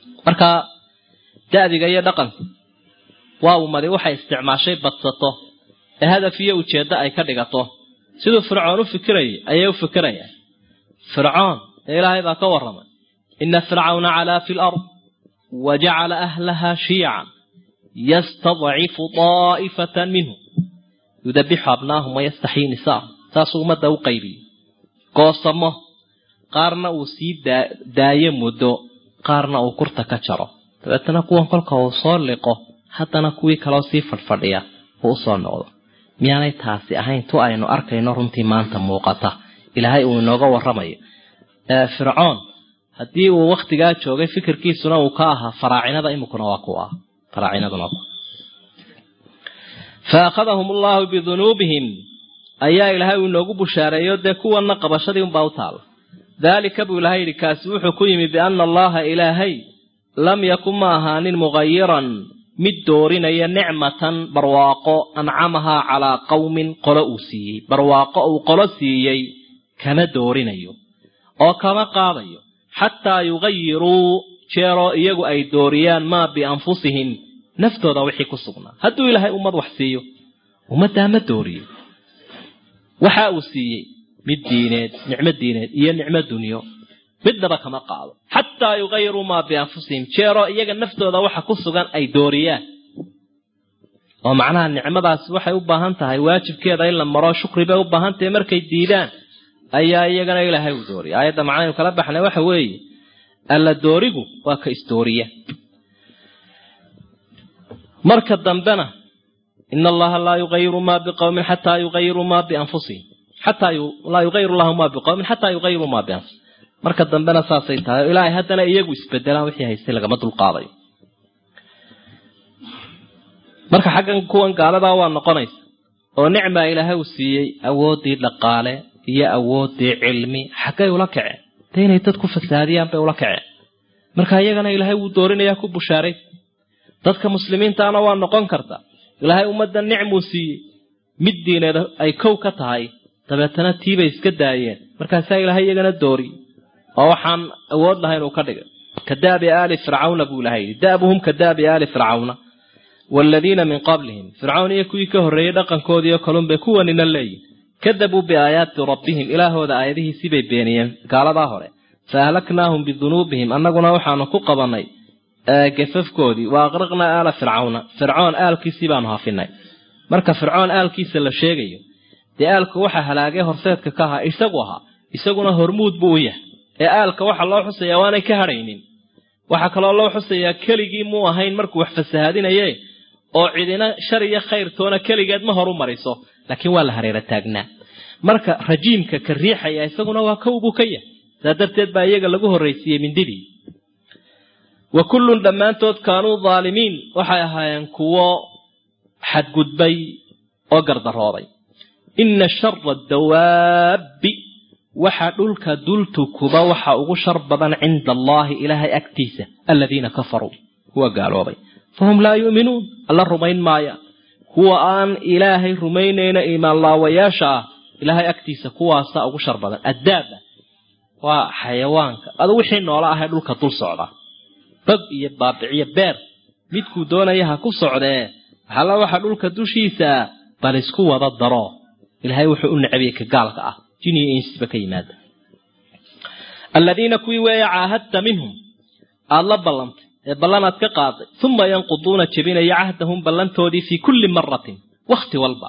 marka da'diga iyo dhaqanku waa ummadi waxay isticmaashay badsato ee hadaf iyo ujeeddo ay ka dhigato siduu fircoon u fikirayay ayay u fikirayaan fircoon ee ilaahay baa ka warramay ina fircawna calaa fi lard wa jacala ahlaha shiican yastadcifu daa'ifatan minhum yudabixu abnaahum wayastaxyii nisaahum saasuu ummadda u qaybiyey goosamo qaarna uu sii daayo muddo qaarna uu kurta ka jaro dabeetana kuwan kolka uu soo liqo haddana kuwii kaleo sii fadhfadhiya uu usoo noqdo miyaanay taasi ahayn tu aynu arkayno runtii maanta muuqata ilaahay uu inooga warramayo fircoon haddii uu wakhtigaa joogay fikirkiisuna uu ka ahaa faraacinada iminkuna waa ku ah faraacinaduna waa ku fa akhadahum allahu bidunuubihim ayaa ilaahay uu inoogu bushaareeyo dee kuwanna qabashadii unbaa u taala daalika buu ilahay yidhi kaasi wuxuu ku yimi biana allaha ilaahay lam yakun ma ahaanin mugayiran mid doorinaya nicmatan barwaaqo ancamahaa calaa qowmin qolo uu siiyey barwaaqo uu qolo siiyey kama doorinayo oo kama qaadayo xataa yugayiruu jeeroo iyagu ay dooriyaan maa bianfusihim naftooda wixii ku sugnaa hadduu ilaahay ummad wax siiyo ummaddaa ma dooriyo waxa uu siiyey mid diineed nicmo diineed iyo nicmo dunyo midnaba kama qaado xataa yugayiruu maa bianfusihim jeeroo iyaga naftooda waxa ku sugan ay dooriyaan oo macnaha nicmadaasi waxay u baahan tahay waajibkeeda in la maro shukri bay u baahan tahay markay diidaan ayaa iyagana ilaahay u dooriya aayadda macnaynu kala baxnay waxa weeye alla doorigu waa ka isdooriya marka dambena ina allaha laa yugayiru maa biqowmin xataa yugayiruu maa bianfusihim xataa laa yugayiru llahu maa biqowmin xataa yugayiruu maa bianfusihim marka dambena saasay tahay ilaahay haddana iyagu isbedelaan wixii haystay lagama dulqaadayo marka xaggan kuwan gaaladaa waa noqonaysa oo nicmaa ilaahay uu siiyey awooddii dhaqaale iyo awooddii cilmi xaggay ula kaceen dee inay dad ku fasaadiyaan bay ula kaceen marka iyagana ilaahay wuu doorinayaa ku bushaaray dadka muslimiintaana waa noqon karta ilaahay ummadda nicmuu siiyey mid diineed ay kow ka tahay dabeetana tiibay iska daayeen markaasaa ilaahay iyagana dooriyey oo waxaan awood lahayn uu ka dhigay ka daabi aali fircawna buu ilahay yidhi da'buhum ka daabi aali fircawna waaladiina min qablihim fircawn iyo kuwii ka horreeyey dhaqankoodiiyo kalunbay kuwanina leeyihin kadabuu biaayaati rabbihim ilaahooda aayadihiisii bay beeniyeen gaaladaa hore fa ahlaknaahum bidunuubihim annaguna waxaanu ku qabannay gafafkoodii wa aqraqnaa aala fircawna fircoon aalkiisii baanu hafinay marka fircoon aalkiisa la sheegayo dee aalka waxa halaagay horseedka ka ahaa isagu ahaa isaguna hormuud buu u yahay ee aalka waxa loo xusayaa waanay ka hadhaynin waxaa kaloo loo xusayaa keligii muu ahayn markuu wax fasahaadinaye oo cidina shar iyo khayrtoona keligeed ma horu mariso laakiin waa la hareera taagnaa marka rajiimka ka riixaya isaguna waa kow buu ka yahay saa darteed baa iyaga lagu horraysiiyey mindidii wa kullun dhammaantood kaanuu daalimiin waxay ahaayeen kuwo xadgudbay oo gardarooday inna shara dawaabbi waxa dhulka dultukuba waxa ugu shar badan cinda allaahi ilaahay agtiisa aladiina kafaruu kuwa gaaloobay fahum laa yu'minuun alla rumayn maaya kuwa aan ilaahay rumaynayna iimaanlaawayaasha ah ilaahay agtiisa kuwaasa ugu shar badan addaaba waa xayawaanka adu wixii noola ahee dhulka dul socda bag iyo baabiciyo beer midkuu doonaya ha ku socdee waxalla waxa dhulka dushiisa bal isku wada daro ilaahay wuxuu u necabiyey ka gaalka ah jin iyo insba ka yimaada aladiina kuwii weeye caahadta minhum aada la ballantay ee ballanaad ka qaaday uma yanquduuna jebinaya cahdahum ballantoodii fii kulli maratin wakhti walba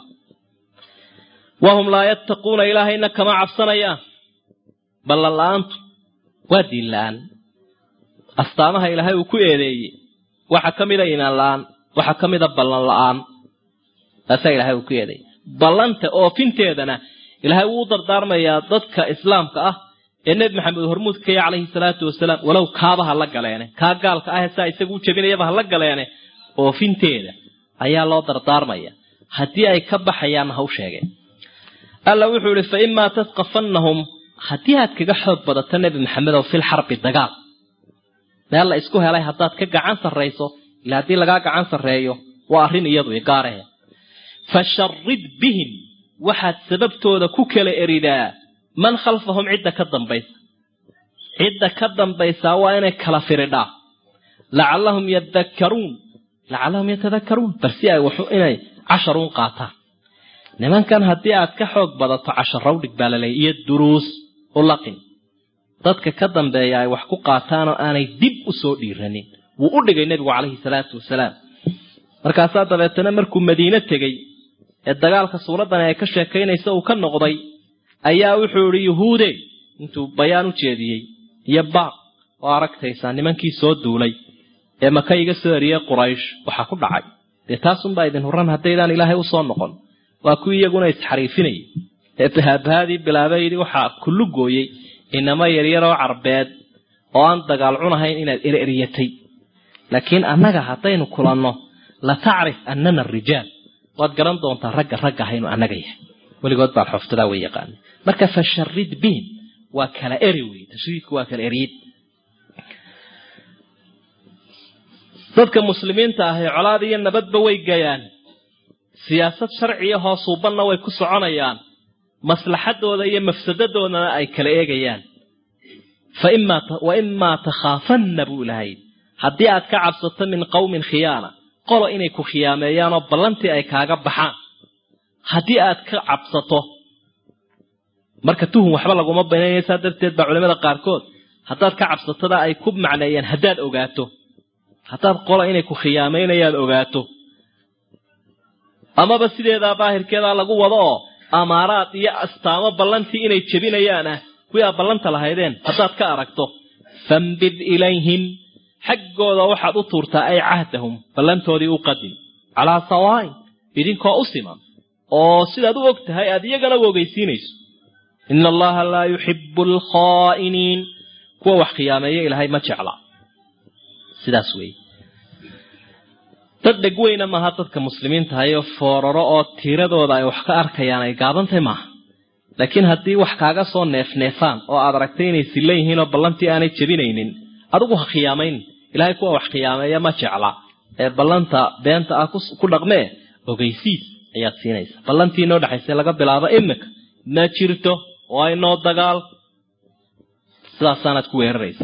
wahum laa yattaquuna ilaahayna kama cabsanayaan ballan la-aantu waa diin la-aan astaamaha ilaahay uu ku eedeeyey waxaa ka mida iimaan la-aan waxaa ka mida ballan la-aan taasaa ilahay uu ku eedeeyey ballanta oofinteedana ilaahay wuu u dardaarmayaa dadka islaamka ah ee nebi maxamed hormuud ka ya calayhi salaatu wasalaam walow kaaba ha la galeene kaa gaalka ah saa isagu u jebinayaba ha la galeene oofinteeda ayaa loo dardaarmaya haddii ay ka baxayaanna ha u sheegeen alla wuxuu ihi fa imaa tasqafannahum haddii aad kaga xoog badato nebi maxamedow fil xarbi dagaal meel la isku helay haddaad ka gacan sarrayso ila haddii lagaa gacan sarreeyo waa arrin iyadu igaarehe fasharid bihim waxaad sababtooda ku kala eridaa man khalfahum cidda ka dambaysa cidda ka dambaysaa waa inay kala firidhaa lacallahum yadakkaruun lacallahum yatadakkaruun bal si ay waxu inay casharuun qaataan nimankan haddii aad ka xoog badato casharawdhig baa laleeyay iyo duruus u laqin dadka ka dambeeya ay wax ku qaataanoo aanay dib u soo dhiiranin wuu u dhigay nebigu calayhi salaatu wasalaam markaasaa dabeetana markuu madiine tegey ee dagaalka suuraddan ay ka sheekaynaysa uu ka noqday ayaa wuxuu idhi yuhuude intuu bayaan u jeediyey iyo baaq oo aragtaysaa nimankii soo duulay ee maka iga soo eriyey quraysh waxaa ku dhacay dee taasunbaa idin huran haddaydaan ilaahay u soo noqon waa kuwii iyaguna isxariifinayay ee bahaabahadii bilaabay yidhi waxaa kullu gooyey inama yaryaroo carbeed oo aan dagaal cunahayn inaad ereryatay laakiin annaga haddaynu kulanno la tacrif annana rijaal waad garan doontaa ragga ragga ahaynu annaga yahay weligood baan xoftadaa way yaqaana marka fasharid bihim waa kala eri wey tashriidku waa kala eriyid dadka muslimiinta ahi colaad iyo nabadba way gayaan siyaasad sharciya hoosuubanna way ku soconayaan maslaxadooda iyo mafsadadoodana ay kala eegayaan wa imaa takhaafanna buu ilahay haddii aad ka cabsato min qowmin khiyaana qolo inay ku khiyaameeyaan oo ballantii ay kaaga baxaan haddii aad ka cabsato marka tuhum waxba laguma banaynaya saa darteed baa culamada qaarkood haddaad ka cabsatada ay ku macneeyeen haddaad ogaato haddaad qolo inay ku khiyaamaynayaad ogaato amaba sideedaa daahirkeedaa lagu wado oo amaaraad iyo astaamo ballantii inay jebinayaan ah kuwii aad ballanta lahaydeen haddaad ka aragto fambid ilayhim xaggooda waxaad u tuurtaa ay cahdahum ballantoodii u qadim calaa sawaain idinkoo u siman oo sidaad u og tahay aad iyagana u ogeysiinayso ina allaha laa yuxibu alkhaa'iniin kuwa wax khiyaameeya ilaahay ma jecla sidaas weeye dad dhegweyna maaha dadka muslimiintahayo fooraro oo tiiradooda ay wax ka arkayaan ay gaabantay maaha laakiin haddii wax kaaga soo neefneefaan oo aad aragtay inay silla yihiin oo ballantii aanay jebinaynin adigu ha khiyaamayn ilaahay kuwa wax khiyaameeya ma jecla ee ballanta beenta ah ku dhaqmee ogeysiis ayaad siinaysa ballantii inoo dhexaysa laga bilaabo imika ma jirto waa inoo dagaal sidaasaanaad ku weeraraysa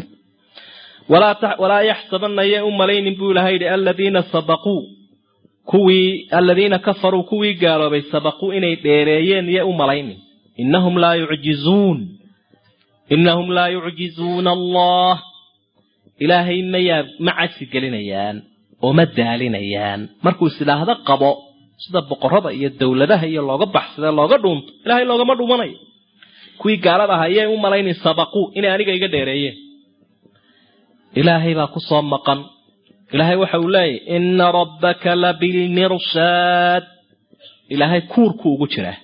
walaa yaxsabanna yay u malaynin buu ilahay yidhi aladiina sabaquu kuwii aladiina kafaruu kuwii gaaloobay sabaquu inay dheereeyeen yay u malaynin innahum laa yucjizuun innahum laa yucjizuuna allah ilaahay mayaa ma cajsi gelinayaan oo ma daalinayaan markuu is idhaahdo qabo sida boqorada iyo dowladaha iyo looga baxsada looga dhuunto ilaahay loogama dhumanayo kuwii gaalada ahaa yay u malaynin sabaquu inay aniga iga dheereeyeen ilaahay baa ku soo maqan ilaahay waxa uu leeyahy ina rabbaka labilmirshaad ilaahay kuurku ugu jiraa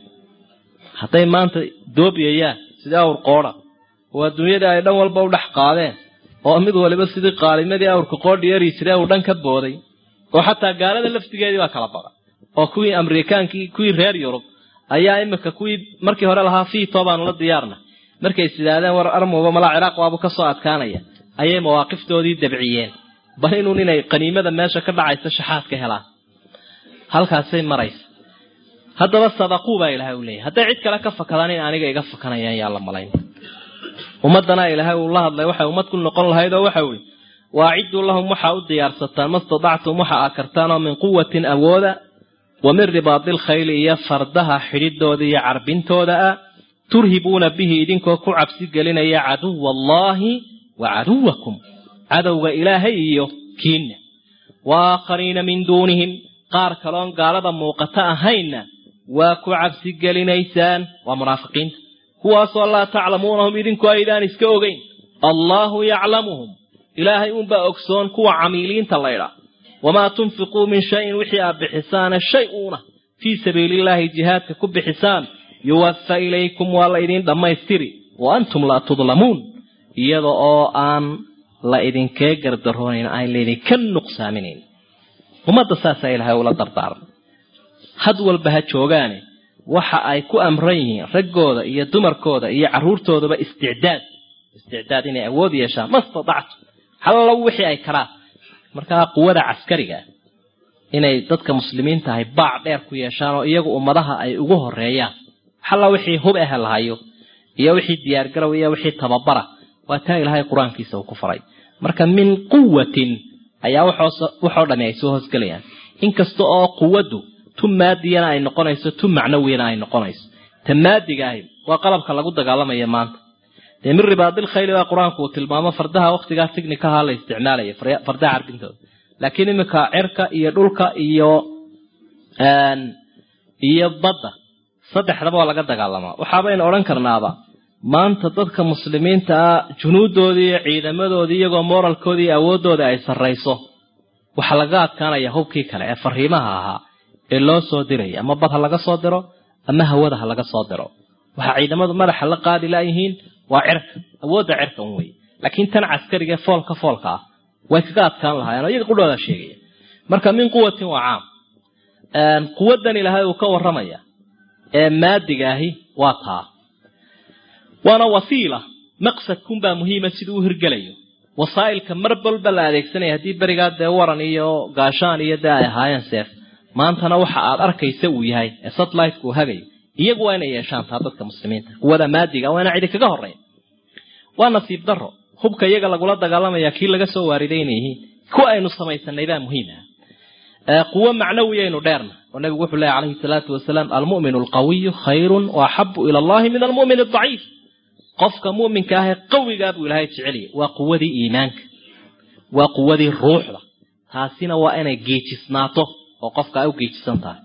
hadday maanta doobiyayaan sidii awr qoodha oo adduunyadii ay dhan walba u dhex qaadeen oo mid waliba sidii qaalimadii awrka qoodhi yari jiray uu dhan ka booday oo xataa gaalada laftigeedii baa kala badan oo kuwii amerikaankii kuwii reer yurub ayaa imika kuwii markii hore lahaa fiito baanu la diyaarna markay is idhaahdeen war armowba malaa ciraaq waabu ka soo adkaanaya ayay mawaaqiftoodii dabciyeen bal inuun inay qaniimada meesha ka dhacaysa shaxaad ka helaan halkaasay maraysa haddaba sadaquu baa ilaahay u leeyahy hadday cid kale ka fakadaan in aniga iga fakanayaan yaa la malayn ummaddana ilaahay uu la hadlay waxay ummad ku noqon lahayd oo waxa ui waacidduu lahum waxaa u diyaarsataan ma stadactum waxa aa kartaan oo min quwatin awooda wa min ribaadil khayli iyo fardaha xidhidooda iyo carbintooda ah turhibuuna bihi idinkoo ku cabsi gelinaya caduwa allaahi wa caduwakum cadowga ilaahay iyo kiinna wa aakhariina min duunihim qaar kaloon gaalada muuqata ahaynna waa ku cabsi gelinaysaan waa munaafiqiinta kuwaasoo laa taclamuunahum idinku aydaan iska ogeyn allaahu yaclamuhum ilaahay unbaa ogsoon kuwa camiiliinta laydha wamaa tunfiquu min shayin wixii aad bixisaane shay uuna fii sabiilillaahi jihaadka ku bixisaan yuwafa ilaykum waa la idin dhammaystiri wa antum laa tudlamuun iyada oo aan la idinkee gardaroonayn aan laydinka nuqsaaminayn ummadda saasaa ilaahay ula dardaarmay had walba ha joogaane waxa ay ku amran yihiin raggooda iyo dumarkooda iyo carruurtoodaba isticdaad isticdaad inay awood yeeshaan ma statactu hallo wixii ay karaan markaa quwada caskariga inay dadka muslimiinta ahay baac dheer ku yeeshaan oo iyagu ummadaha ay ugu horeeyaan halla wixii hub ehe lahayo iyo wixii diyaargarow iyo wixii tababara waa taa ilaahay qur-aankiisa uu ku faray marka min quwatin ayaa waxoo dhami ay soo hoosgelayaan inkasta oo quwaddu tu maadiyana ay noqonayso tu macnawiyana ay noqonayso ta maadiga ahi waa qalabka lagu dagaalamaya maanta dee min ribaadil khayli baa qur-aanku uu tilmaamo fardaha waktigaa tighnikaha la isticmaalaya fardaha carbintooda laakiin iminka cirka iyo dhulka iyo iyo badda saddexdaba waa laga dagaalamaa waxaabaynu odhan karnaaba maanta dadka muslimiinta ah junuudoodii iyo ciidamadoodii iyagoo moralkoodii iyo awooddooda ay sarrayso waxaa laga adkaanaya hubkii kale ee fariimaha ahaa ee loo soo diraya ama bad ha laga soo diro ama hawada ha laga soo diro waxaa ciidamadu madaxa la qaadi laayihiin waa cirka awoodda cirka un wey laakiin tan caskariga foolka foolka ah way kaga adkaan lahaayeen oo iyaga qudhooda sheegaya marka min quwatin waa caam quwaddan ilaahay uu ka warramaya ee maadiga ahi waa taa waana wasiila maqsadkunbaa muhiima siduu u hirgelayo wasaa'ilka mar walba la adeegsanaya haddii berigaa dee waran iyo gaashaan iyo dee ay ahaayeen seef maantana waxa aad arkaysa uu yahay ee satelliteka uu hagayo iyagu waa inay yeeshaan taa dadka muslimiinta quwada maadiga waa ina cidi kaga horreyn waa nasiib daro hubka iyaga lagula dagaalamaya kii laga soo waariday inay yihiin kuwa aynu samaysanay baa muhiim ah quwo macnawiyaynu dheerna oo nabigu wuxuu leeyahy calayhi salaatu wasalaam almu'minu alqawiyu khayrun wa axabu ila allahi min almu'min adaciif qofka mu'minka ahee qawigaa buu ilaahay jeceliyay waa quwadii iimaanka waa quwadii ruuxda taasina waa inay geejisnaato oo qofka ay u geejisan tahay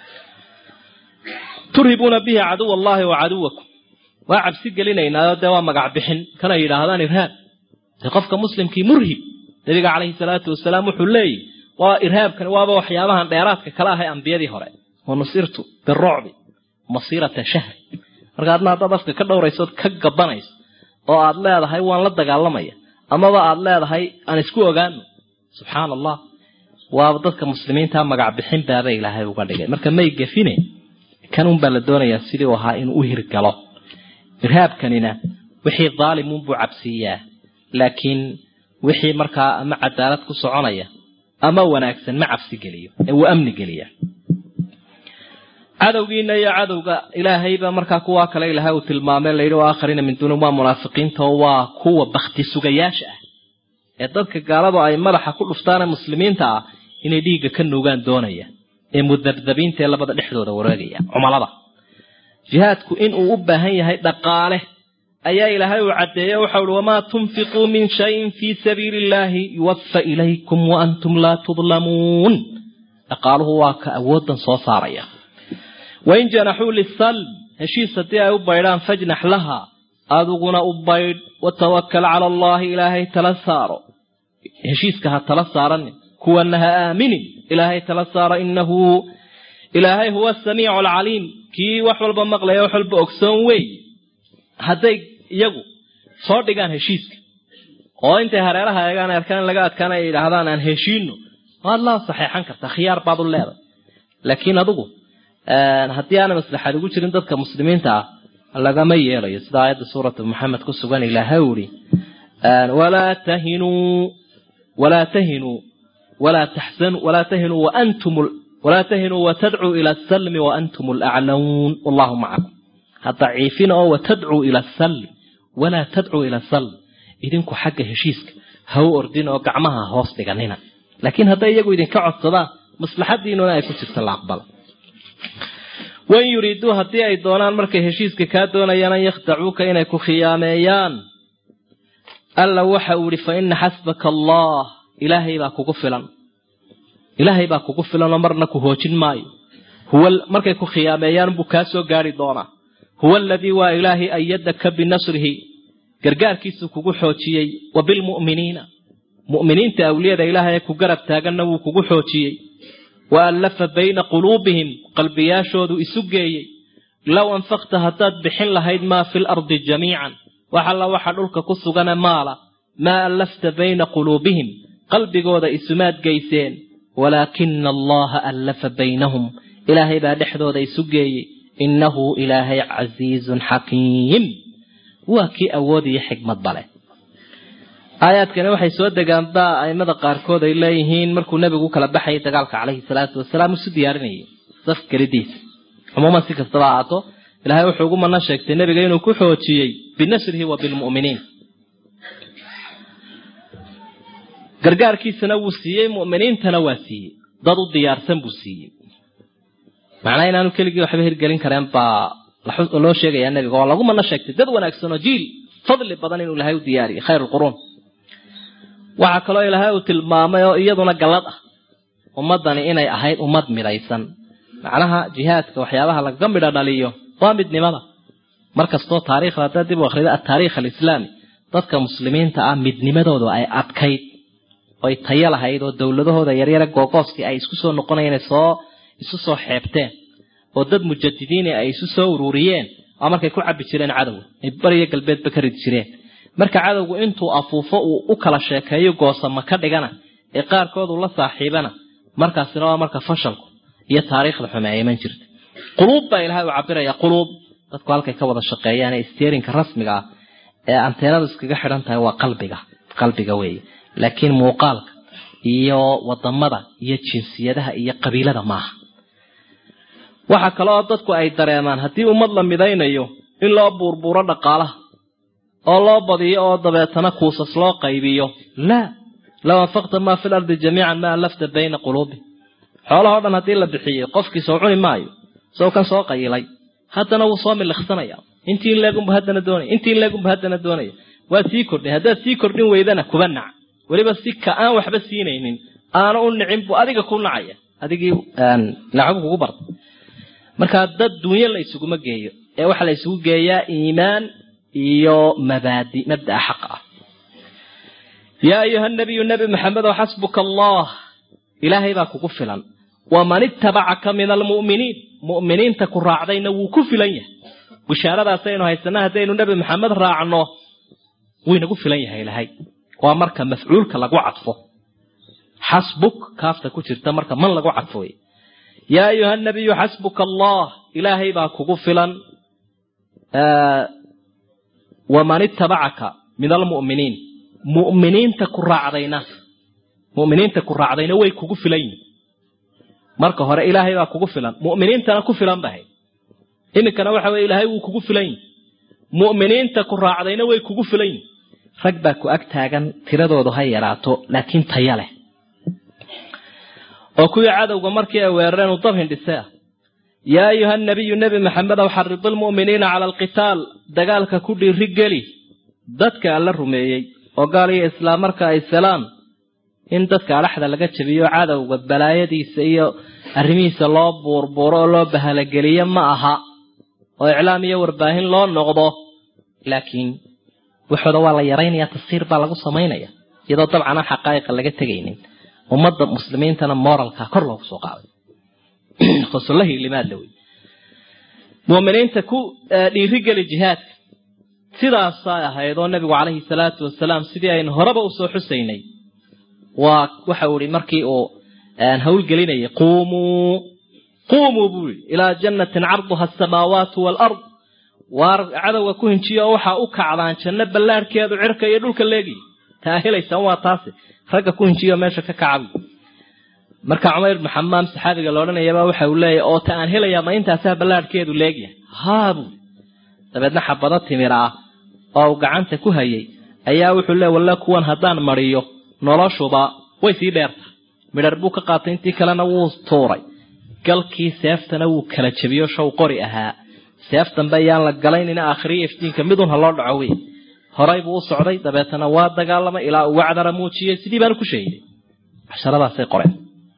turhibuuna bihi caduw allahi wa caduwakum waa cabsi gelinaynaayoo dee waa magac bixin kana yidhaahdaan irhaab dee qofka muslimkii murhib nabiga calayhi salaatu wasalaam wuxuu leeyahy waa irhaabkani waaba waxyaabahan dheeraadka kala ahay ambiyadii hore wa nusirtu birucbi masiirata shahri marka adna haddaad afka ka dhowraysood ka gabanayso oo aad leedahay waan la dagaalamaya amaba aad leedahay aan isku ogaano subxaana allah waaba dadka muslimiinta magac bixin baaba ilaahay uga dhigay marka may gefine kan unbaa la doonayaa sidii u ahaa inuu u hirgalo irhaabkanina wixii daalimuunbuu cabsiiyaa laakiin wixii markaa ama cadaalad ku soconaya ama wanaagsan ma cabsi geliyo ee wuu amni geliya cadowgiina iyo cadowga ilaahayba markaa kuwaa kale ilahay uu tilmaamay layidhi wa aakhariina min duuni waa munaafiqiinta oo waa kuwa bakti sugayaasha ah ee dadka gaaladu ay madaxa ku dhuftaane muslimiinta ah inay dhiigga ka nuugaan doonaya ee mudabdabiinta ee labada dhexdooda wareegaya cumalada jihaadku inuu u baahan yahay dhaqaale ayaa ilaahay uu caddeeye waxau uhi wamaa tunfiquu min shayin fii sabiili illaahi yuwafa ilaykum wa antum laa tudlamuun dhaqaaluhu waa ka awooddan soo saaraya wain janaxuu lisalm heshiis haddii ay u baydhaan fajnax laha adiguna u baydh watawakal cala allahi ilaahay tala saaro heshiiska ha tala saaranin kuwana ha aaminin ilaahay tala saaro inahu ilaahay huwa asamiicu alcaliim kii wax walba maqlaya wax walba ogsoon wey hadday iyagu soo dhigaan heshiiska oo intay hareeraha eegaan arkaan laga adkaan ay yidhaahdaan aan heshiino waad la saxeexan kartaa khiyaar baad u leedahay laakiin adigu haddii aana maslaxad ugu jirin dadka muslimiinta ah lagama yeelayo sida aayadda suuratu maxamed ku sugan ilaahay uri walaa tahinuu walaa tahinuu walaa taxsanuu walaa tahinuu waantum walaa tahinuu watadcuu ila asalmi waantum alaclamuun wallahu macakum ha daciifina oo watadcuu ila asalm walaa tadcuu ila asalm idinku xagga heshiiska ha u ordin oo gacmaha hoos dhiganina laakiin hadday iyagu idinka codsadaan maslaxadiinuna ay ku jirta la aqbala wain yuriiduu haddii ay doonaan markay heshiiska kaa doonayaan an yakhdacuuka inay ku khiyaameeyaan alla waxa uu ihi fa ina xasbaka allah ilaahay baa kugu filan ilaahay baa kugu filanoo marna ku hoojin maayo huwa markay ku khiyaameeyaan buu kaa soo gaari doonaa huwa aladii waa ilaahay ayadaka binasrihi gargaarkiisuu kugu xoojiyey wa bilmu'miniina mu'miniinta awliyada ilaahay ee ku garab taaganna wuu kugu xoojiyey wa allafa bayna quluubihim qalbiyaashoodu isu geeyey low anfaqta haddaad bixin lahayd maa fi lardi jamiican wax alla waxa dhulka ku sugane maala maa allafta bayna quluubihim qalbigooda isumaad geyseen walaakina allaha allafa baynahum ilaahay baa dhexdooda isu geeyey innahu ilaahay casiizun xakiim waa kii awood iyo xikmad bale aayaadkani waxay soo degaan baa aimada qaarkood ay leeyihiin markuu nebigu u kala baxayay dagaalka caleyhi salaatu wasalaam isu diyaarinayay saf gelidiisa cumuuman si kastaba ahaato ilaahay wuxuu ugu mana sheegtay nebiga inuu ku xoojiyey binasrihi wa bilmu'miniin gargaarkiisana wuu siiyey mu'miniintana waa siiyey dad u diyaarsan buu siiyey macnaa inaanu keligii waxba hirgelin kareen baa loo sheegayaa nebiga oo lagu mana sheegtay dad wanaagsan oo jiil fadli badan inuu ilaahay u diyaariyey khayr lquruun waxaa kaloo ilaahay uu tilmaamay oo iyaduna gallad ah ummaddani inay ahayd ummad midaysan macnaha jihaadka waxyaabaha lagaga midho dhaliyo waa midnimada markastoo taariikhda haddaad dib u akrida ataariikh alislaami dadka muslimiinta ah midnimadoodu ay adkayd oy tayo lahayd oo dowladahooda yaryare googooskii ay isku soo noqonayeen soo isu soo xeebteen oo dad mujadidiini ay isu soo ururiyeen oo markay ku cabi jireen cadowga ay bariyo galbeedba ka ridi jireen marka cadowgu intuu afuufo uu u kala sheekeeyo goosama ka dhigana ee qaarkood uu la saaxiibana markaasina waa marka fashalku iyo taariikhda xume ay iman jirta quluub baa ilahay u cabiraya quluub dadku halkay ka wada shaqeeyaan ee steerinka rasmiga ah ee anteenadu iskaga xidhan tahay waa qalbiga qalbiga weeye laakiin muuqaalka iyo wadamada iyo jinsiyadaha iyo qabiilada maaha waxa kale oo dadku ay dareemaan haddii ummad la midaynayo in loo buurbuuro dhaqaalaha oo loo badiyo oo dabeetana kuusas loo qaybiyo laa low anfaqta maa fi lardi jamiican ma allafta bayna quluubi xoolahao dhan haddii la bixiyey qofkii soo cuni maayo sow kan soo qayilay haddana wuu soo miliqsanaya intii leegunbu haddana doonaya intii leegunbu haddana doonaya waa sii kordhay haddaad sii kordhin weydana kuba nac weliba si ka aan waxba siinaynin aana u nicin buu adiga ku nacaya adigii lacagu kugu barta markaa dad dunyo la isuguma geeyo ee waxaa la isugu geeyaa iimaan iyo mabaadi mabdaa xaq ah yaa ayuha nabiyu nebi maxamedow xasbuka allah ilaahay baa kugu filan waman ittabacaka min almu'miniin mu'miniinta ku raacdayna wuu ku filan yahay bishaaradaasaynu haysana haddaynu nebi maxamed raacno wuu inagu filan yahay ilahay waa marka mafcuulka lagu cadfo xasbuk kaafta ku jirta marka man lagu cadfo wey yaa ayuha nabiyu xasbuka allah ilaahay baa kugu filan waman ittabacaka min almu'miniin mu'miniinta ku raacdayna mu'miniinta ku raacdayna way kugu filan yihin marka hore ilaahay baa kugu filan mu'miniintana ku filan bahay iminkana waxa weye ilaahay wuu kugu filan yihi mu'miniinta ku raacdayna way kugu filan yihin rag baa ku ag taagan tiradoodu ha yaraato laakiin taya leh oo kuwii cadowga markii ay weerareen uu dab hindhise ah yaa ayuha nabiyu nebi maxamedow xarid almu'miniina cala alqitaal dagaalka ku dhiiri geli dadka alla rumeeyey oo gaal iyo islaam marka ay selaan in dadka adhaxda laga jabiyo cadowga balaayadiisa iyo arrimihiisa loo buurbuuro oo loo bahalageliyo ma aha oo iclaam iyo warbaahin loo noqdo laakiin waxooda waa la yaraynaya tasiir baa lagu samaynaya iyadoo dabcan aan xaqaa'iqa laga tegaynin ummadda muslimiintana moralka kor loogu soo qaaday fasulahii limaadla wey muuminiinta ku dhiirigeli jihaadka sidaasay ahayd oo nabigu calayhi salaatu wasalaam sidii aynu horeba usoo xusaynay waa waxau ihi markii uu hawlgelinayay quumuu quumuu buu yihi ilaa jannatin carduha asamaawaatu waalard waar cadowga ku hinjiyo oo waxaa u kacdaan janno ballaarhkeedu cirka iyo dhulka leegi taa helaysaan waa taasi ragga ku hinjiyo meesha ka kacabi marka cumayr ibnu xamaam saxaabiga la odhanayaba waxa uu leeyahy oo ta aan helayaa ma intaasaa ballaarhkeedu leegyahay haa buu dabeedna xabado timir ah oo uu gacanta ku hayay ayaa wuxuu leey walle kuwan haddaan mariyo noloshuba way sii dheertahay midhar buu ka qaatay intii kalena wuu tuuray galkii seeftana wuu kala jebiyo show qori ahaa seef dambe ayaan la galaynina aakhiriya iftiinka midun ha loo dhaco wey horay buu u socday dabeetana waa dagaalamay ilaa uu wacdara muujiyey sidii baanu ku sheegay casharadaasay qoreen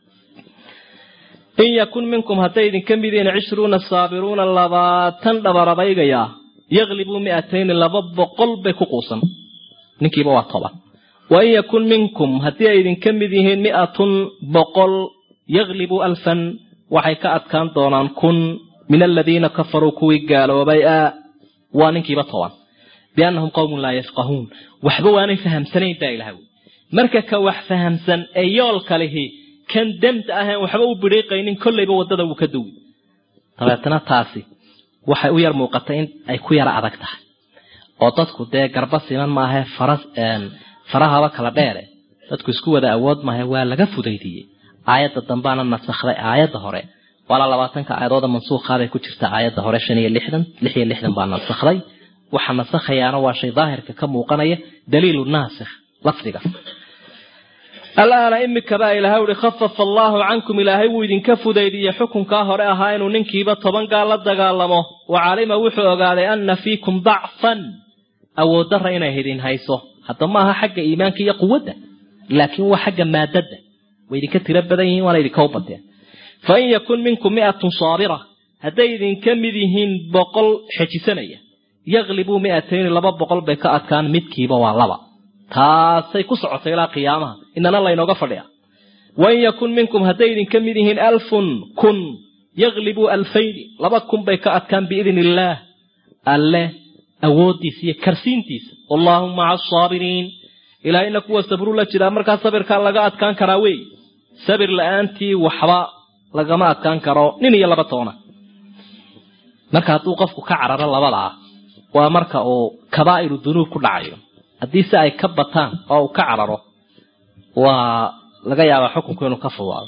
in yakun minkum hadday idinka mid yihiin cishruuna saabiruuna labaatan dhabaradaygaya yaklibuu mi'atayni laba boqol bay ku quusan ninkiiba waa toban wa in yakun minkum haddii ay idinka mid yihiin mi'atun boqol yaklibuu alfan waxay ka adkaan doonaan kun min aladiina kafaruu kuwii gaaloobay a waa ninkiiba toban biannahum qowmun laa yafqahuun waxba waanay fahamsanayn baa ilaha wy marka ka wax fahamsan ee yoolka lihi kan demta ahayn waxba u bidhiiqaynin kollayba waddada wuu ka duwi dabeetana taasi waxay u yar muuqatay in ay ku yara adag tahay oo dadku dee garba siman maahe fara farahaba kala dheere dadku isku wada awood maahe waa laga fudaydiyey aayadda dambaana nasakhday aayadda hore waala labaatanka aayadooda mansuukhaaday ku jirta aayadda hore shan iyo lixdan lix iyo lixdan baa nasakhday waxa nasakhayaana waa shay daahirka ka muuqanaya daliilu naasikh lafdiga alaana imikabaa ilahay uhi khafafa allaahu cankum ilaahay wuu idinka fudaydiyey xukunkaa hore ahaa inuu ninkiiba toban gaal la dagaalamo wa calima wuxuu ogaaday anna fiikum dacfan awooddarra inay idin hayso hadda ma aha xagga iimaanka iyo quwadda laakiin waa xagga maadadda way idinka tiro badan yihiin waana idinka u bateen fa in yakun minkum mi'atun saabira hadday idinka mid yihiin boqol xejisanaya yaklibuu mi'atayni laba boqol bay ka adkaan midkiiba waa laba taasay ku socotay ilaa qiyaamaha inana laynooga fadhiya wain yakun minkum hadday idinka mid yihiin alfun kun yaklibuu alfayni laba kun bay ka adkaan biidn illaah alle awooddiisa iyo karsiintiisa wallaahu maca asaabiriin ilaahayna kuwa sabruu la jiraa markaa sabirkaa laga adkaan karaa wey sabir la-aantii waxba lagama adkaan karo nin iyo laba toona marka hadduu qofku ka cararo labadaa waa marka uu kabaa'iru dunuub ku dhacayo haddii si ay ka bataan oo uu ka cararo waa laga yaabaa xukunku inuu ka fudaado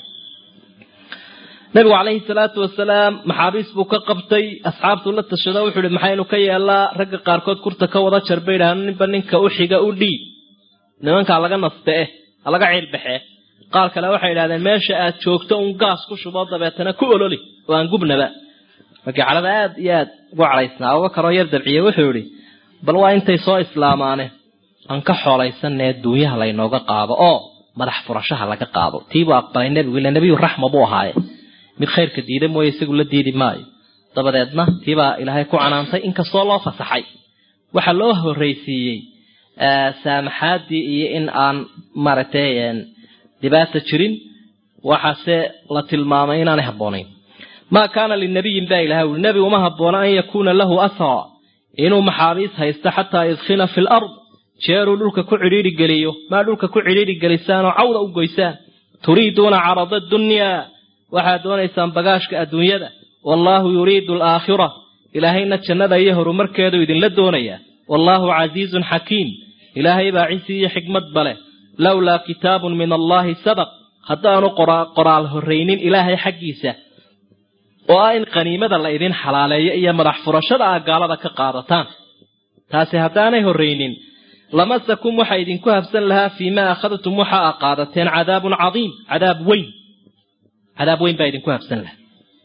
nabigu calayhi salaatu wasalaam maxaabiis buu ka qabtay asxaabtuu la tashado wuxuu ihi maxaynu ka yeelaa ragga qaarkood kurta ka wada jar bay idhahaan ninba ninka u xiga u dhiib nimankaa laga naste eh ha laga ciilbaxee qaar kale waxay idhahdeen meesha aad joogto un gaas ku shubo dabeetana ku ololi oo aan gubnaba markii calada aad iyo aad ugu cadhaysnaa abubakar oo yar dabciye wuxuu idhi bal waa intay soo islaamaane aan ka xoolaysanee duunyaha laynooga qaado oo madax furashaha laga qaado tiibuu aqbalay nebigu ila nebiyu raxma buu ahaaye mid khayrka diida mooye isagu la diidi maayo dabadeedna tiibaa ilaahay ku canaantay inkastoo loo fasaxay waxaa loo horreysiiyey saamaxaadii iyo in aan maaragtay dhibaata jirin waxaase la tilmaamay inaanay habboonayn maa kaana linabiyin baa ilahay uli nebi uma habboona an yakuuna lahu asraa inuu maxaabiis haysto xataa yudkhina fi lard jeeruu dhulka ku cidhiidhi geliyo maa dhulka ku cidhiidhi gelisaan oo cawda u goysaan turiiduuna carada dunyaa waxaad doonaysaan bagaashka adduunyada wallaahu yuriidu alaakhira ilaahayna jannada iyo horumarkeedu idinla doonayaa wallaahu casiizun xakiim ilaahay baa cisi iyo xikmad baleh lowlaa kitaabun min allaahi sabaq haddaanu qoraal horraynin ilaahay xaggiisa oo ah in qaniimada la idin xalaaleeyo iyo madax furashada ah gaalada ka qaadataan taasi haddaanay horraynin lamasakum waxa idinku habsan lahaa fii maa akhadtum waxa a qaadateen cadaabun cadiim cadaab weyn cadaab weyn baa idinku habsan lahaa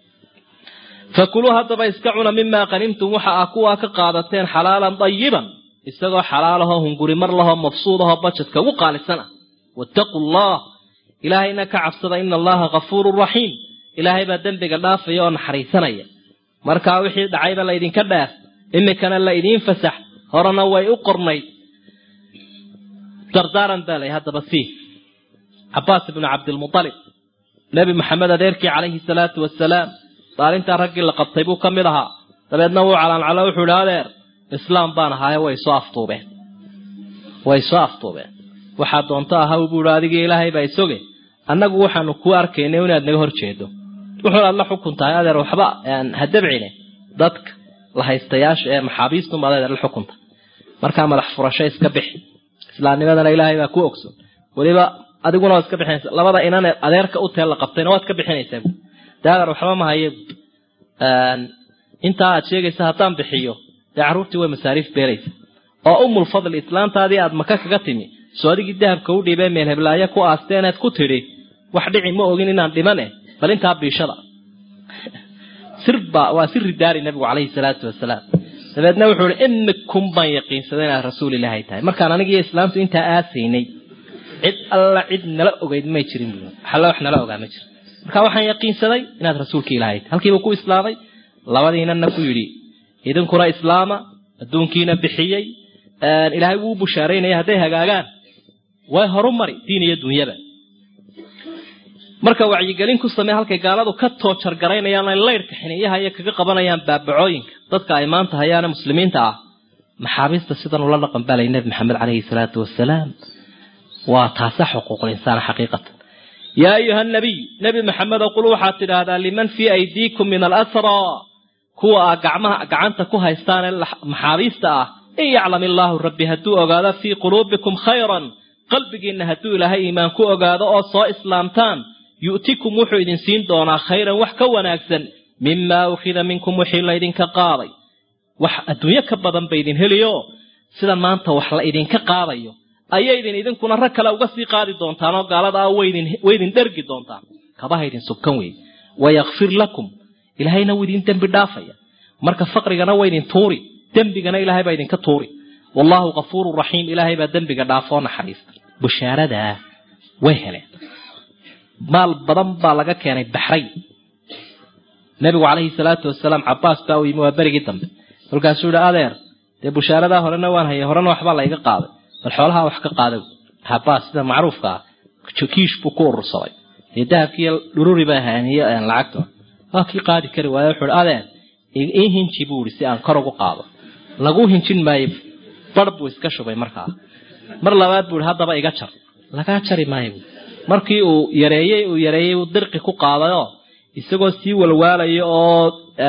fakuluu haddaba iska cuna mimaa qanimtum waxa ah kuwaa ka qaadateen xalaalan dayiban isagoo xalaalahoo hunguri mar lahoo mabsuudahoo bajadka ugu qaalisan ah wattaquu allah ilaahayna ka cabsada ina allaha kafuurun raxiim ilaahay baa dembiga dhaafaya oo naxariisanaya markaa wixii dhacayba laydinka dhaaf imikana la idiin fasax horena way u qornayd dardaaran baa lay haddaba sii cabaas ibnu cabdilmualib nebi maxamed adeerkii calayhi salaatu wasalaam maalintaa raggii la qabtay buu ka mid ahaa dabeedna wuu calaancalo wuxuu idhi adeer islaam baan ahaaye way soo aftuubeen way soo aftuubeen waxaa doonto ahaw buu ihi adigii ilaahay baa isoge annagu waxaanu kuu arkaynay inaad naga hor jeedo wuxuun aad la xukun tahay adeer waxba ha dabcine dadka la haystayaasha ee maxaabiistunbaad adeer la xukunta markaa madax furasho iska bixi islaamnimadana ilaahay baa ku ogson weliba adiguna waad iska bixinaysa labada inan adeerka u teel la qabtayna waad ka bixinaysaa dee adeer waxba ma haye intaa aad sheegaysa haddaan bixiyo dee carruurtii way masaariif beelaysa oo umul fadli islaantaadii aad maka kaga timi soo adigii dahabka u dhiibee meel heblaayo ku aasteeneed ku tidhi wax dhici ma ogin inaan dhiman eh bal intaa biishada sirba waa siri daari nabigu calayhi salaatu wasalaam dabeedna wuxuu ihi imikum baan yaqiinsaday inaad rasuul ilaahay tahay markaan anigiiyo islaamtu intaa aasaynay cid alla cid nala ogeyd may jirin bu alla wax nala ogaa ma jiro marka waxaan yaqiinsaday inaad rasuulka ilaahay tahay halkiiba ku islaamay labadiinana ku yidhi idinkuna islaama adduunkiina bixiyey ilaahay wuu bushaaraynaya hadday hagaagaan way horu mari diin iyo dunyaba marka wacyigelin ku samee halkay gaaladu ka toojargaraynayaan ay laydhka xiniyaha iyo kaga qabanayaan baabacooyinka dadka ay maanta hayaane muslimiinta ah maxaabiista sidan ula dhaqan balay nebi maxamed caleyhi salaatu wasalaam waa taasa xuquuqul insaan xaqiiqatan yaa ayuha nabiy nebi maxamedo qul waxaad tidhaahdaa liman fii aydiikum min alasraa kuwa aa gacmaha gacanta ku haystaanee maxaabiista ah in yaclam illaahu rabbi hadduu ogaado fii quluubikum khayran qalbigiinna hadduu ilaahay iimaan ku ogaado oo soo islaamtaan yu'tikum wuxuu idin siin doonaa khayran wax ka wanaagsan mimaa ukhida minkum wixii laydinka qaaday wax adduunyo ka badan ba idin heliyo sida maanta wax la idinka qaadayo ayaydin idinkuna rag kale uga sii qaadi doontaan oo gaalada ah waydin waydin dhergi doontaan kabaha idin subkan wey wayakfir lakum ilaahayna wuu idin dembi dhaafaya marka faqrigana waa idin tuuri dembigana ilaahay baa idinka tuuri wallaahu kafuuru raxiim ilaahay baa dembiga dhaafoo naxariista bushaaradaa way heleen maal badan baa laga keenay baxrayn nabigu calayhi salaatu wasalaam cabaas baa u yimi waa berigii dambe kolkaasuu yihi adeer dee bushaaradaa horena waan hayay horena waxbaa layga qaaday bal xoolaha wax ka qaada cabaas sida macruufka ah kiish buu ku urursaday dee dahabkiiyo dhururi baa haaniyo lacagta waa kii qaadi kari waayo wuxuu hi adeer ii hinji buu ihi si aan kor ugu qaado lagu hinjin maayo bar buu iska shubay markaa mar labaad buu ihi haddaba iga jar lagaa jari maayo markii uu yareeyey uu yareeyey uu dirqi ku qaadayoo isagoo sii walwaalaya oo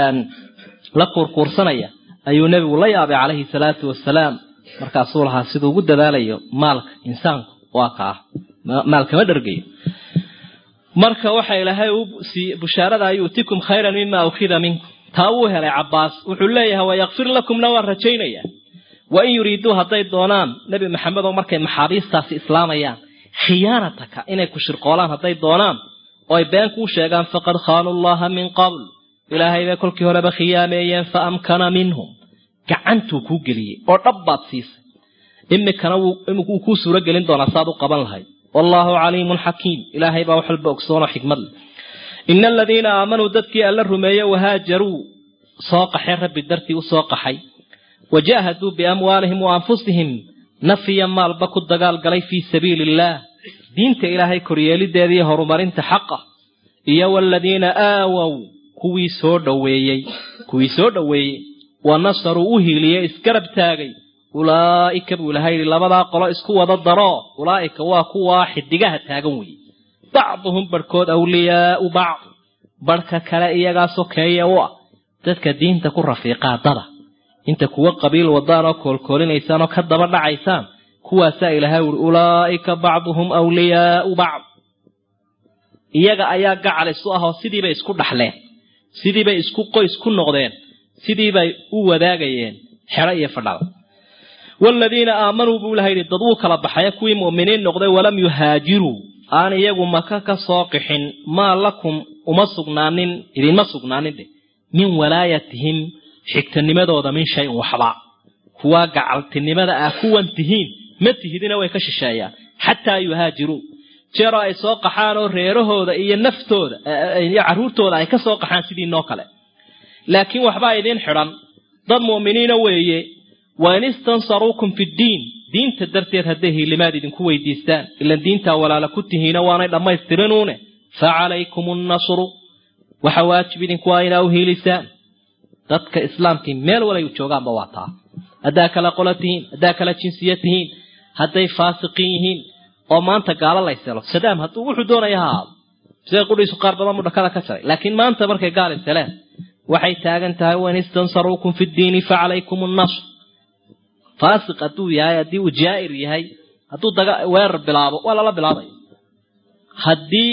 la kuurkuursanaya ayuu nebigu la yaabay calayhi salaatu wasalaam markaasuu lahaa siduu ugu dadaalayo maalka insaanku waa kaa maalkama dhargayo marka waxa ilaahay u siiyey bushaarada yu'tikum khayran mima ukhida minkum taa wuu helay cabaas wuxuu leeyahay wayakfir lakumna waan rajaynaya wa in yuriiduu hadday doonaan nebi maxamed oo markay maxaabiistaasi islaamayaan khiyaanataka inay ku shirqoolaan hadday doonaan oo ay been kuu sheegaan faqad khaanu llaha min qabl ilaahay bay kolkii horeba khiyaameeyeen fa amkana minhum gacantuu kuu geliyey oo dhab baad siisay imikana wuu kuu suuro gelin doonaa saad u qaban lahayd wallaahu caliimun xakiim ilaahay baa wax walba ogsoonoo xikmad leh ina aladiina aamanuu dadkii alla rumeeye wahaajaruu soo qaxay rabbi dartii u soo qaxay wajaahaduu biamwaalihim wa anfusihim nafiya maalba ku dagaalgalay fii sabiili illaah diinta ilaahay koryeelideediiyo horumarinta xaqa iyo waladiina aawow kuwii soo dhoweeyey kuwii soo dhoweeyey wa nasaruu u hiiliyey isgarab taagay ulaa'ika buu ilahay yidhi labadaa qolo isku wada daro ulaa'ika waa kuwaa xidigaha taagan weeye bacduhum barhkood awliyaau bacd barhka kale iyagaa sokeeye u ah dadka diinta ku rafiiqaa dada inta kuwa qabiil wadaan oo koolkoolinaysaan oo ka daba dhacaysaan kuwaasaa ilaahay uri ulaa'ika bacduhum awliyaau bacd iyaga ayaa gacal isu ah oo sidiibay isku dhaxleen sidiibay isku qoys ku noqdeen sidiibay u wadaagayeen xero iyo fadhada waaladiina aamanuu buu ilaha yidhi dad wuu kala baxaya kuwii mu'miniin noqday walam yuhaajiruu aan iyagu maka ka soo qixin maa lakum uma sugnaanin idinma sugnaanin dheh min walaayatihim xigtanimadooda min shayin waxba kuwaa gacaltinimada ah kuwan tihiin ma tihidina way ka shisheeyaan xataa yuhaajiruu jeeroo ay soo qaxaan oo reerahooda iyo naftooda iyo carruurtooda ay ka soo qaxaan sidii noo kale laakiin waxbaa idiin xidhan dad mu'miniina weeye wa in istansaruukum fiddiin diinta darteed hadday hiilimaad idinku weydiistaan ilan diintaa walaala ku tihiina waanay dhammaystirinuune fa calaykum annasru waxa waajib idinku waa inaa u hiilisaan dadka islaamkii meel walay u joogaanba waa taa haddaa kala qola tihiin haddaa kala jinsiya tihiin hadday faasiqiin yihiin oo maanta gaalo layselo sadaam hadduu wuxuu doonaya ha ahaado sida qudhiisu qaar badan buu dhakada ka jaray laakiin maanta markay gaal iseleen waxay taagan tahay wain istansaruukum fi ddiini fa calaykum annasr faasiq hadduu yahay haddii uu jaa'ir yahay hadduu daga weerar bilaabo waa lala bilaabaya haddii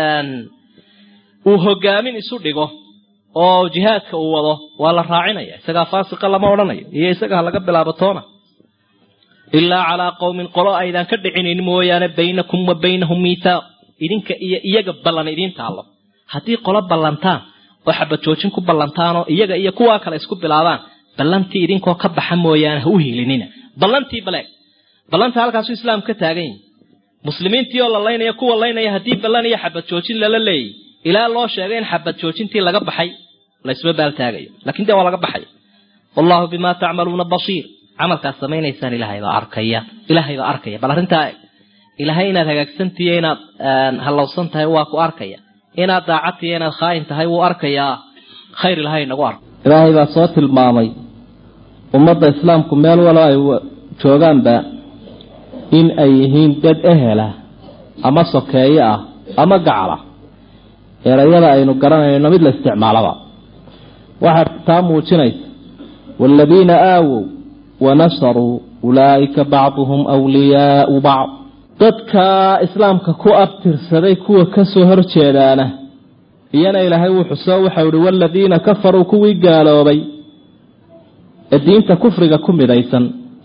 uu hogaamin isu dhigo oo jihaadka uu wado waa la raacinaya isagaa faasiqa lama odhanayo iyo isaga ha laga bilaabo toona ilaa calaa qowmin qolo aydaan ka dhicinin mooyaane baynakum wa baynahum miithaaq idinka iyo iyaga ballan idiin taallo haddii qolo ballantaan oo xabajoojin ku ballantaan oo iyaga iyo kuwaa kale isku bilaabaan ballantii idinkoo ka baxa mooyaane ha u hiilinina ballantii baleeg ballanta halkaasuu islaam ka taagan yahi muslimiintii oo la laynaya kuwa laynaya haddii ballan iyo xabad joojin lala leeyay ilaa loo sheegay in xabad joojintii laga baxay laysma baaltaagayo lakiin dee waa laga baxaya wallahu bimaa tacmaluuna basiir camalkaad samaynaysaan ilaahay baa arkaya ilaahay baa arkaya bal arrintaa ilaahay inaad hagaagsantihiyo inaad hallowsan tahay waa ku arkaya inaad daacadtiyo inaad khaayin tahay wuu arkayaa khayr ilahay inagu arko ilaahay baa soo tilmaamay ummadda islaamku meel walo ay joogaanba in ay yihiin dad ehela ama sokeeye ah ama gacala erayada aynu garanayno mid la isticmaalaba waxaa taa muujinaysa waaladiina aawow wanasaruu ulaa'ika bacduhum wliyaau bacd dadka islaamka ku abtirsaday kuwa kasoo horjeedaana iyana ilaahay wuu xuso waxau ihi waaladiina kafaruu kuwii gaaloobay ee diinta kufriga ku midaysan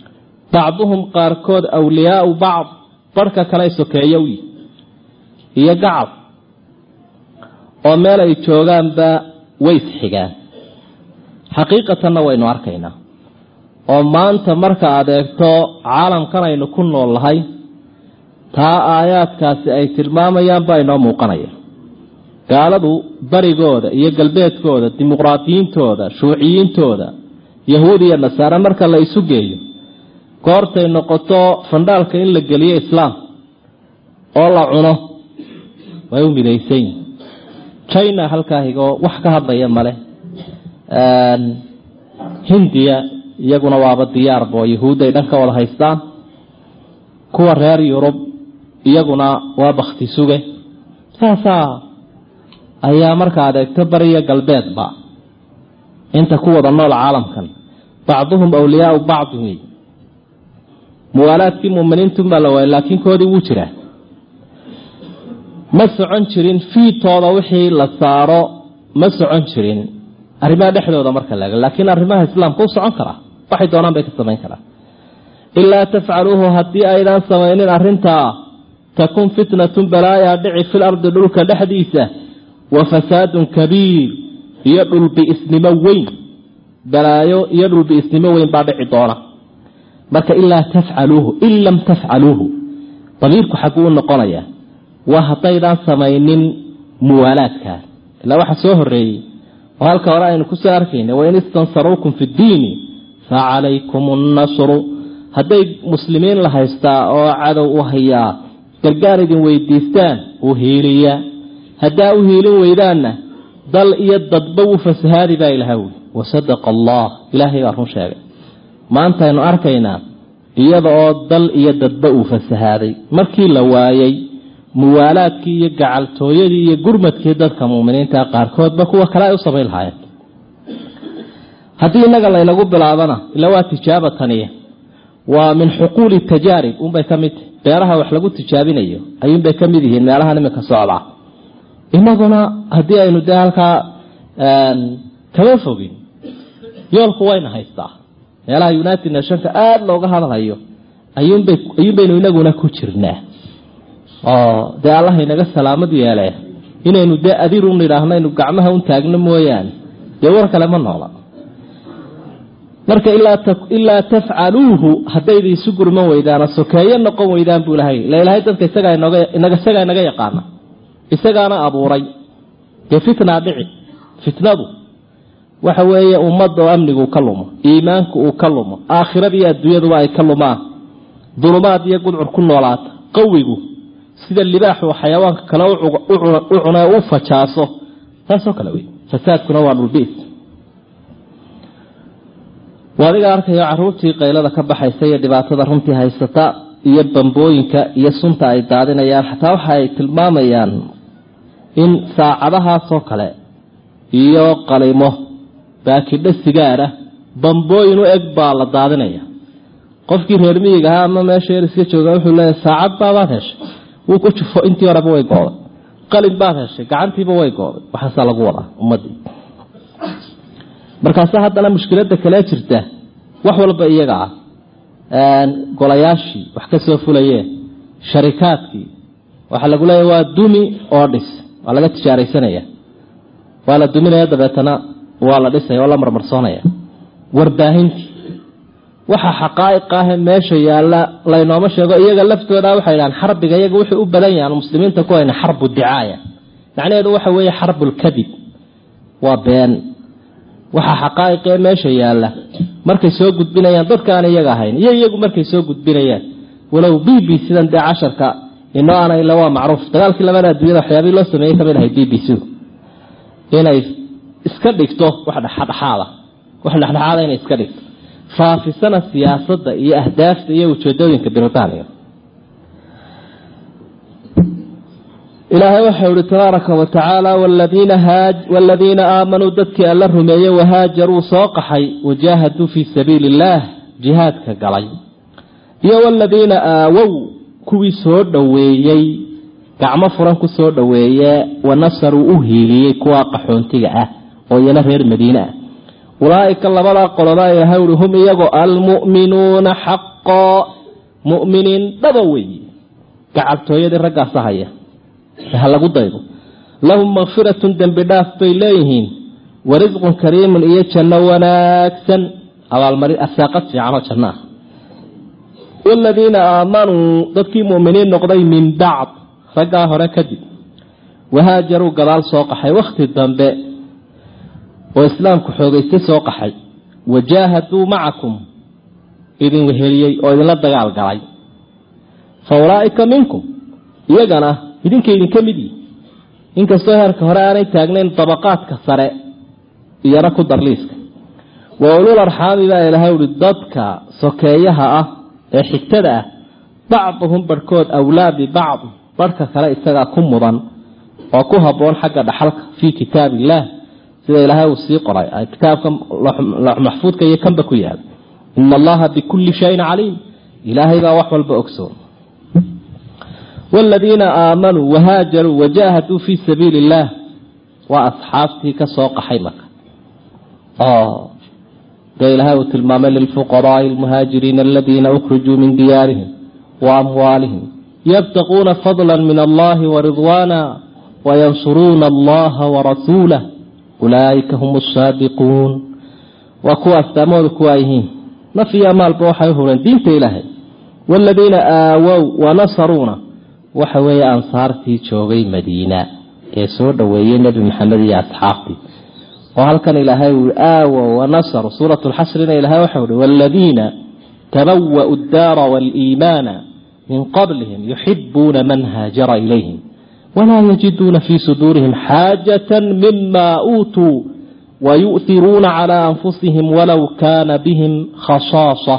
bacduhum qaarkood awliyaau bacd barhka kale sokeeyowi iyo gacal oo meel ay joogaanba way isxigaan xaqiiqatanna waynu arkaynaa oo maanta marka aad eegto caalamkan aynu ku nool nahay taa aayaadkaasi ay tilmaamayaan baa inoo muuqanaya gaaladu barigooda iyo galbeedkooda dimuqraadiyiintooda shuuciyiintooda yahuud iyo nasaare marka la isu geeyo goortay noqoto fandhaalka in la geliyo islaam oo la cuno way u midaysan yihin china halkaa higoo wax ka hadlaya male hindiya iyaguna waaba diyaarba oo yahuudda ay dhan ka wada haystaan kuwa reer yurub iyaguna waa bakti suge saasaa ayaa marka adeegto bariya galbeedba inta ku wada nool caalamkan bacduhum awliyaau bacdin wey muwaalaadkii muminiintunbaa la waayay laakiin koodii wuu jiraa ma socon jirin fiitooda wixii la saaro ma socon jirin arrimaha dhexdooda marka laga laakiin arrimaha islaamka u socon karaa waxay doonaan bay ka samayn karaa ilaa tafcaluuhu haddii aydaan samaynin arrintaa takun fitnatun balaayaa dhici fil ardi dhulka dhexdiisa wa fasaadun kabiir iyo dhulbi'isnimo weyn balaayo iyo dhulbi'isnimo weyn baa dhici doona marka ilaa tafcaluuhu in lam tafcaluuhu damiirku xagguu u noqonayaa waa haddaydaan samaynin muwaalaadkaas ilaa waxa soo horeeyey oo halka hore aynu kusoo arkayna wain istansaruukum fi ddiini fa calaykum nnasru hadday muslimiin la haystaa oo cadow u hayaa gargaar idin weydiistaan u hiiliya haddaa u hiilin weydaanna dal iyo dadba wuu fasahaadi baa ilaha wi wasadaqa allah ilaahay baa run sheegay maanta aynu arkaynaa iyada oo dal iyo dadba uu fasahaaday markii la waayey muwaalaadkii iyo gacaltooyadii iyo gurmadkii dadka muminiinta qaarkoodba kuwa kale ay u samayn lahaayeen haddii innaga laynagu bilaabana ila waa tijaabataniya waa min xuquuli tajaarib unbay ka mid tahi beeraha wax lagu tijaabinayo ayuunbay ka mid yihiin meelahan iminka socda inaguna haddii aynu dee halkaa kama fogin yoolku wayna haystaa meelaha united nationka aada looga hadalhayo ayuunbay ayuunbaynu inaguna ku jirnaa oo dee allah inaga salaamad yeele inaynu dee adirun idhaahno aynu gacmaha un taagno mooyaane dee war kale ma noola marka ilaa tafcaluuhu haddayda isu gurman weydaana sokeeyo noqon weydaan buu ilahay ila ilahay dadka isagaa isagaa inaga yaqaana isagaana abuuray dee fitnaa dhici fitnadu waxa weeye ummadda oo amnigu ka lumo iimaanku uu ka lumo aakhiradiiyo adduunyaduba ay ka lumaan dulumaad iyo gudcur ku noolaata qawigu sida libaaxu xayawaanka kale u cune u fajaaso taasoo kale wey fasaadkuna waa dhulbiis adiga arkayo caruurtii qaylada ka baxaysa iyo dhibaatada runtii haysata iyo bambooyinka iyo sunta ay daadinayaan xataa waxa ay tilmaamayaan in saacadahaasoo kale iyo qalimo baakidho sigaara bambooyin u eg baa la daadinaya qofkii reer miyiga ahaa ama meesha yar iska jooga wuxuu leeyahy saacad baabaad heshay wuu ku jufo intii horeba way gooday qalin baad heshay gacantiiba way gooday waxaasaa lagu wadaa ummadii markaase haddana mushkilada kale jirta wax walba iyaga ah golayaashii wax ka soo fulayeen sharikaadkii waxaa lagu leeya waa dumi oo dhis waa laga tijaaraysanaya waa la duminaya dabeetana waa la dhisaya oo la marmarsoonaya warbaahintii waxa xaqaa'iq ahe meesha yaalla laynooma sheego iyaga laftooda waxay dhahaan xarbiga iyaga wuxuu u badan yahan muslimiinta ku hayna xarbu dicaaya macnaheedu waxa weeye xarbulkadib waa been waxaa xaqaa'iqee meesha yaalla markay soo gudbinayaan dadkaan iyaga ahayn iyo iyagu markay soo gudbinayaan walow b b sidan dee casharka inoo ana ila waa macruuf dagaalkii labada adduunyada waxyaabihii loo sameeyey kamid ahay b b c inay iska dhigto wax dhexdhexaada wax dhexdhexaada inay iska dhigto faafisana siyaasadda iyo ahdaafta iyo ujeedooyinka britaniya ilaahay waxau ihi tabaaraka wa tacaala waaladiina aamanuu dadkii alla rumeeyey wahaajaruu soo qaxay wajaahaduu fii sabiili illaah jihaadka galay iyo waladiina aawow kuwii soo dhoweeyey gacmo furan ku soo dhoweeye wanasaruu u hiiliyey kuwa qaxoontiga ah oo iyana reer madiine ah ulaaika labadaa qoloba ilaahay ui hum iyagoo almu'minuuna xaq xaqoo mu'miniin dhaba weeye gacaltooyadii raggaasa haya ha lagu daydo lahum makfiratun dembi dhaaf bay leeyihiin wa risqun kariimun iyo janno wanaagsan abaalmari arsaaqad fiicanoo janno ah waladiina aamanuu dadkii mu'miniin noqday min bacd raggaa hore kadib wahaajaruu gadaal soo qaxay wakhti dambe oo islaamku xoogaystay soo qaxay wajaahaduu macakum idin weheliyey oo idinla dagaal galay fa ulaa'ika minkum iyagana idinka idinka mid yihi inkastoo heerka hore aanay taagnayn dabaqaadka sare iyana ku darliiska wa ulul arxaami baa ilaahay uhi dadka sokeeyaha ah ee xigtada ah bacduhum barhkood awlaa bibacd barhka kale isagaa ku mudan oo ku habboon xagga dhaxalka fii kitaab illaah sida ilaahay uu sii qoray kitaabka maxfuudka iyo kanba ku yaal ina allaha bikulli shayin caliim ilaahay baa wax walba ogsoon waaladiina aamanuu wahaajaruu wajaahaduu fii sabiili illaah waa asxaabtii ka soo qaxay marka oo dee ilaahay uu tilmaamay lilfuqaraai almuhaajiriina aladiina ukhrijuu min diyaarihim wa amwaalihim yabtaquuna fadla min allahi waridwaana wayansuruuna allaha warasuulah ulaa'ika hum asaadiquun waa kuwa astaamahooda kuwaa yihiin naf iyo maalba waxay u hureen diinta ilaahay waaladiina aawow wanasaruuna waxa weeye ansaartii joogay madiina ee soo dhoweeyey nebi maxamed iyo asxaabtii oo halkan ilaahay uu aawow wanasaru suurat lxasrina ilahay waxau uhi waaladiina tabawa'u addaara waaliimaana min qablihim yuxibuuna man haajara ilayhim walaa yajiduuna fii suduurihim xaajata mima uutuu wayu'hiruuna calaa anfusihim walow kaana bihim khasaasa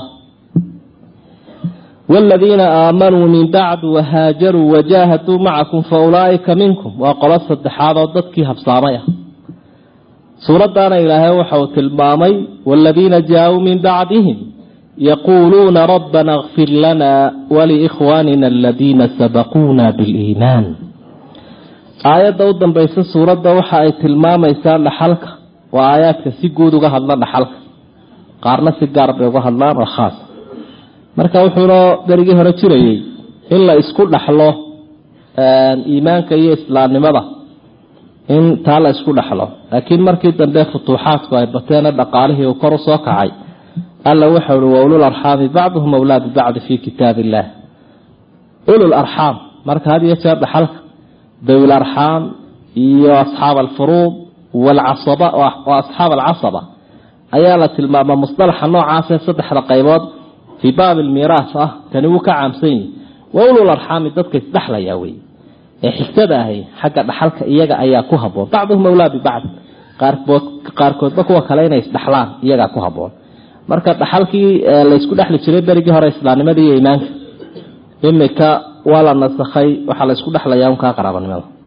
waaladiina aamanuu min bacdu wahaajaruu wajaahaduu macakum fa ulaa'ika minkum waa qolo saddexaad oo dadkii habsaamay ah suuraddaana ilaahay waxa uu tilmaamay waaladiina jaa-uu min bacdihim yaquuluuna rabbana اkfir lana waliikhwaanina aladiina sabaquuna biliimaan aayadda u dambaysa suuradda waxa ay tilmaamaysaa dhaxalka waa aayaadka si guud uga hadla dhaxalka qaarna si gaar bay uga hadlaan oo khaas marka wuxuunoo berigii hore jirayey in la isku dhaxlo iimaanka iyo islaamnimada in taa la isku dhaxlo laakiin markii dambe futuuxaadku ay bateena dhaqaalihii uu kor u soo kacay alla waxau uhi wa ulul arxaami bacduhum awlaa bibacdi fii kitaab illaah ulul arxaam marka had iyo jeer dhaxalka dawil arxaam iyo asxaab alfuruud walcasaba oo asxaab alcasaba ayaa la tilmaamaa musdalaxa noocaasee saddexda qaybood fii baabi almiiraas ah kani wuu ka caamsan yihi wa ulul arxaami dadka isdhexlayaa wey ee xigtada ahay xagga dhaxalka iyaga ayaa ku haboon bacduhum awlaa bibacd qaarkood qaarkoodba kuwa kale inay isdhexlaan iyagaa ku haboon marka dhaxalkii laysku dhexli jiray berigii hore islaamnimadii iyo iimaanka imika waa la nasakhay waxaa la isku dhexlayaa unkaa qaraabanimada